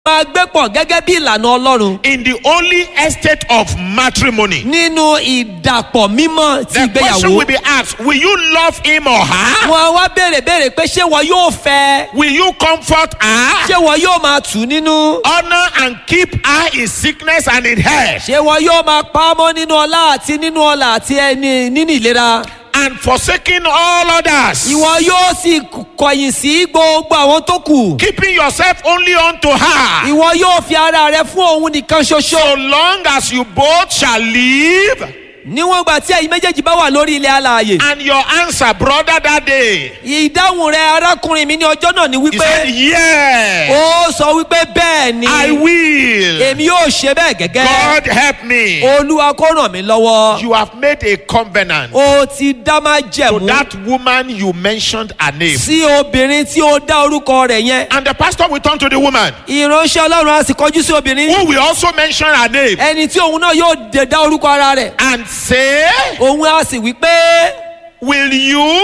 máa gbé pọ̀ gẹ́gẹ́ bí ìlànà ọlọ́run in the holy estate of matrimony. nínú ìdàpọ̀ mímọ́ ti The question ìgbéyàwó. will be asked Will you love him or her? wọn wá béèrè béèrè pé ṣé wọn yóò fẹ́ Will you comfort her? ṣé wọn yóò máa tù ú nínú Honor and keep her in sickness and in health, ṣé wọn yóò máa pa á mọ́ nínú ọlá àti nínú ọlà àti ẹni nínú ìlera and forsaking all others. ìwọ yóò sì kọ̀yìn sí gbogbo àwọn tó kù Keeping yourself only unto her. ìwọ yóò fi ara rẹ fún òun nìkan ṣoṣo So long as you both shall live. níwọ̀n ìgbà tí ẹ̀yin méjèèjì bá wà lórí ilẹ̀ alààyè And your answer, brother, that day, ìdáhùn rẹ arákùnrin mi ní ọjọ́ náà ni he wípé said, Yes, ó sọ wípé bẹ́ẹ̀ ni I will. èmi yóò ṣe bẹ́ẹ̀ gẹ́gẹ́ God help me. olúwa kó ràn mí lọ́wọ́ You have made a covenant ó ti dá má to jẹ̀mú that woman you mentioned her name. sí obìnrin tí ó dá orúkọ rẹ̀ yẹn And the pastor will turn to the woman ìránṣẹ́ ọlọ́run á sì kọjú sí obìnrin who will also mention her name ẹni tí òun náà yóò dé dá orúkọ ara rẹ̀ and say, òun á sì wí pé Will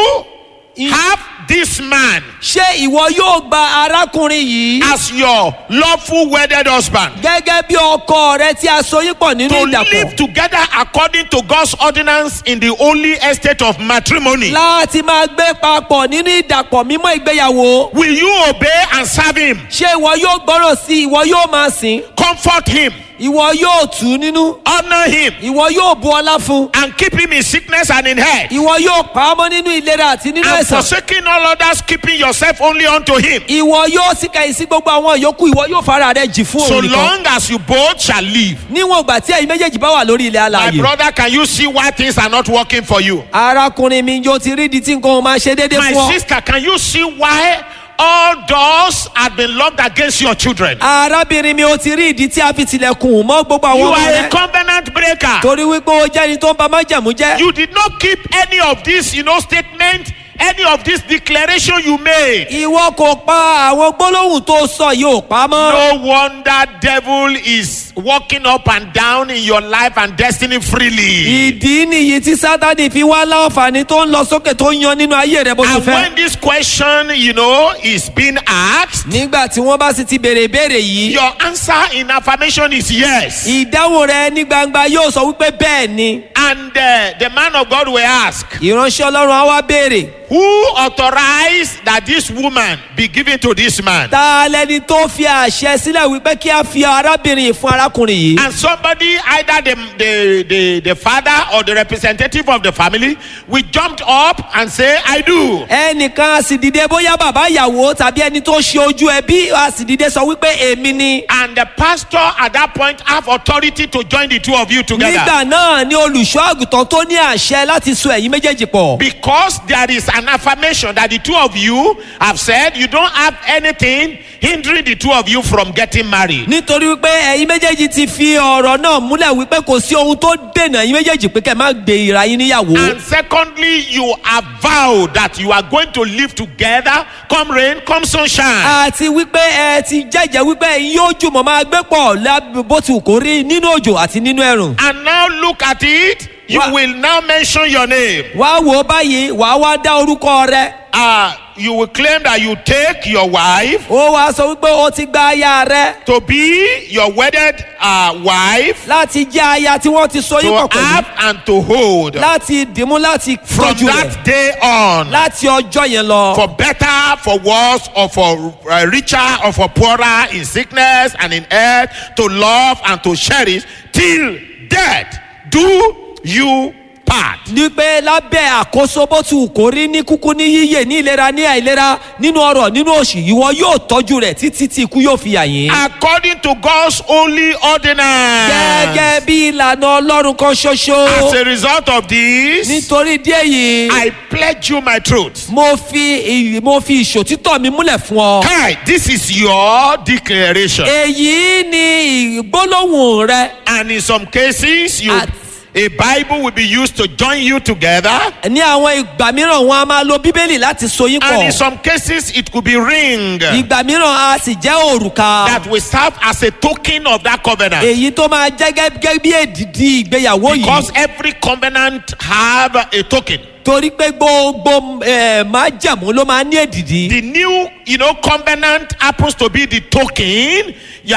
you have this man ṣé ìwọ yóò gba arákùnrin yìí as your lawful wedded husband? gẹ́gẹ́ bí ọkọ rẹ tí a so yín pọ̀ nínú To ìdàpọ̀ live together according to God's ordinance in the holy estate of matrimony. láti máa gbé papọ̀ nínú ìdàpọ̀ mímọ́ ìgbéyàwó Will you obey and serve him? ṣé ìwọ yóò gbọ́rọ̀ sí i ìwọ yóò máa sìn Comfort him, ìwọ yóò tù ú nínú honor him, ìwọ yóò bu ọlá fún and keep him in sickness and in health. ìwọ yóò pa á mọ́ nínú ìlera àti nínú And ẹ̀sán forsaking all others, keeping yourself only unto him. ìwọ yóò sì kẹ̀yìn sí gbogbo àwọn ìyókù ìwọ yóò fara rẹ jì fún So òun nìkan long as you both shall live. níwọ̀n ìgbà tí ẹ̀yin méjèèjì bá wà lórí ilẹ̀ My alààyè brother, can you see why things are not working for you? arákùnrin mi yóò ti rí di tí nǹkan máa ṣe déédéé My fún ọ sister, can you see why all doors have been locked against your children? arábìnrin mi ò ti rí ìdí tí a fi tilẹ̀kùn mọ́ gbogbo You àwọn ọmọ are a rẹ covenant breaker. torí wípé ó jẹ́ ẹni tó ń ba májẹ̀mú jẹ́ You did not keep any of this, you know, statement, any of this declaration you made. ìwọ kò pa àwọn gbólóhùn tó sọ yìí ò pa mọ́. No wonder devil is walking up and down in your life and destiny freely. ìdí nìyí tí sátani fi wá láǹfààní tó ń lọ sókè tó ń yan nínú ayé rẹ bó ti And fẹ́. when this question, you know, is being asked, nígbà tí wọ́n bá sì ti béèrè ìbéèrè yìí your answer in affirmation is yes. ìdáhùn rẹ ní gbangba yóò sọ wípé bẹ́ẹ̀ ni. And uh, the man of God will ask, ìránṣẹ́ ọlọ́run á wá béèrè Who authorized that this woman be given to this man? ta lẹni tó fi àṣẹ sílẹ̀ wípé kí a fi arábìnrin yìí fún arákùnrin yìí. And somebody, either the, the, the, the father or the representative of the family, will jump up and say, I do. ẹnìkan a sì dìde bóyá bàbá ìyàwó tàbí ẹni tó ṣe ojú ẹbí a sì dìde sọ wípé èmi ni. And the pastor at that point have authority to join the two of you together. nígbà náà ni olùṣọ́ àgùntàn tó ní àṣẹ láti so ẹ̀yin méjèèjì pọ̀. Because there is an affirmation that the two of you have said you don't have anything hindering the two of you from getting married. nítorí wípé ẹ̀yin méjèèjì ti fi ọ̀rọ̀ náà múlẹ̀ wípé kò sí ohun tó dènà ẹ̀yin méjèèjì pé kẹ́ ẹ má gbé ìra yín níyàwó. And secondly, you have vowed that you are going to live together, come rain, come sunshine. àti wípé ẹ ti jẹ́jẹ́ wípé ẹ̀yin yóò jùmọ̀ máa gbé pọ̀ lábẹ́ bó ti wù kó rí nínú òjò àti nínú ẹ̀rùn. And now look at it. You Wha- will now mention your name. wá wò ó báyìí wàá wá dá orúkọ rẹ. Uh, you will claim that you take your wife ó wá sọ wípé o ti gba aya rẹ to be your wedded uh, wife, láti jẹ́ aya tí wọ́n ti so yín pọ̀ to pẹ̀lú. have and to hold. láti dìmú láti From tọ́jú rẹ̀ that day on, láti ọjọ́ yẹn lọ. for better, for worse, or for uh, richer, or for poorer, in sickness and in health, to love and to cherish till death do you part. ní pé lábẹ́ àkóso bó ti wù kó rí ní kúkú ní yíyè ní ìlera ní àìlera nínú ọrọ̀ nínú òṣì ìwọ yóò tọ́jú rẹ̀ títí tí ikú yóò fi yà yín. According to God's holy ordinance. gẹ́gẹ́ bí ìlànà ọlọ́run kan As ṣoṣo. a result of this, nítorí díẹ̀ yìí I pledge you my truth. mo fi ì- mo fi ìṣòtítọ́ mi múlẹ̀ fún ọ. Kai, this is your declaration. èyí ni ìgbólóhùn rẹ. And in some cases, you At- a Bible will be used to join you together. ní àwọn ìgbà mìíràn wọn a máa lo bíbélì láti so yín And in pọ̀. some cases, it could be ring ìgbà mìíràn a sì jẹ́ òrùka. that will serve as a token of that covenant. èyí tó máa jẹ́ gẹ́gẹ́ bí èdìdí ìgbéyàwó yìí. Because every covenant have a token. torí pé gbogbo eh, májàmú ló máa ní èdìdí. The new, you know, covenant happens to be the token. You